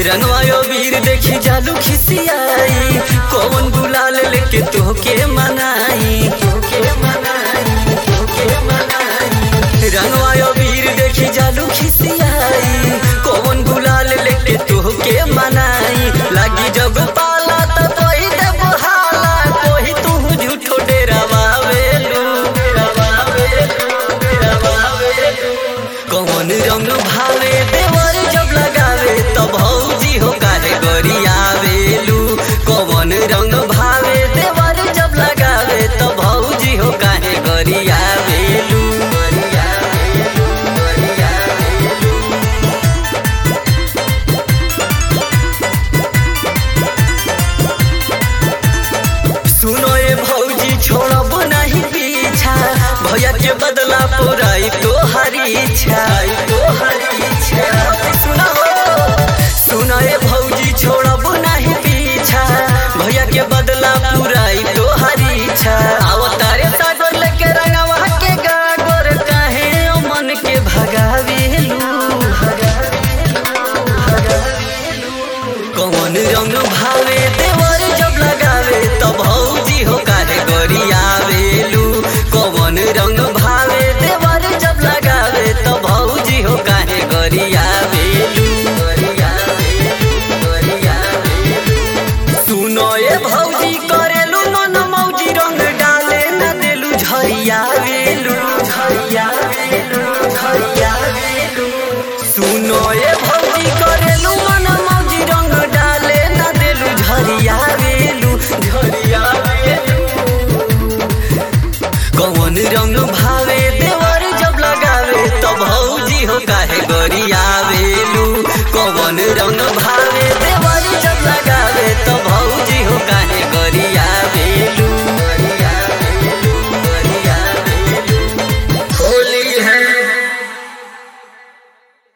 रंगवायो वीर देखी जालू खिसियाई कौन गुलाल लेके तोहके मनाई तोहके मनाई तोहके मनाई रंगवायो वीर देखी जालू खिसियाई कौन गुलाल लेके तोहके मनाई लागी जब पाला त कोई दे बहाला कोई तू झूठो डेरावावेलू डेरावावेलू डेरावावेलू कौन रंग भावे देवर जब लगावे तब भौजी हो कारे गरियावेलू कौन रंग भावे देवर जब लगावे तब भौजी हो काहे गरियावेलू गरियावेलू गरियावेलू सुनो ए भौजी छोड़ब नहीं पीछा भैया के बदला पुराई तो हरी इच्छा तो हरी इच्छा सुनो सुनो ए भौजी छोड़ब नहीं पीछा भैया के बदला पुराई तो हरी इच्छा आओ तारे सागर लेके रंगवा के गागोर काहे ओ मन के भगावेलू भगावेलू भगावेलू कौन रंग भावे देवर जब लगावे तब भौजी हो काहे गरियावेलू कौन रंग भावे देवर जब लगावे तब भौजी हो काहे गरियावेलू गरियावेलू गरियावेलू सुनो ए भौजी करेलू मन मौजी रंग डाले न देलू झरियावेलू झरियावेलू झरियावेलू सुनो ए भौजी करेलू मन मौजी रंग डाले न देलू झरियावेलू झरियावेलू कौन रंग भावे देवर जब लगावे तब भौजी हो काहे गरियावेलू कौन रंग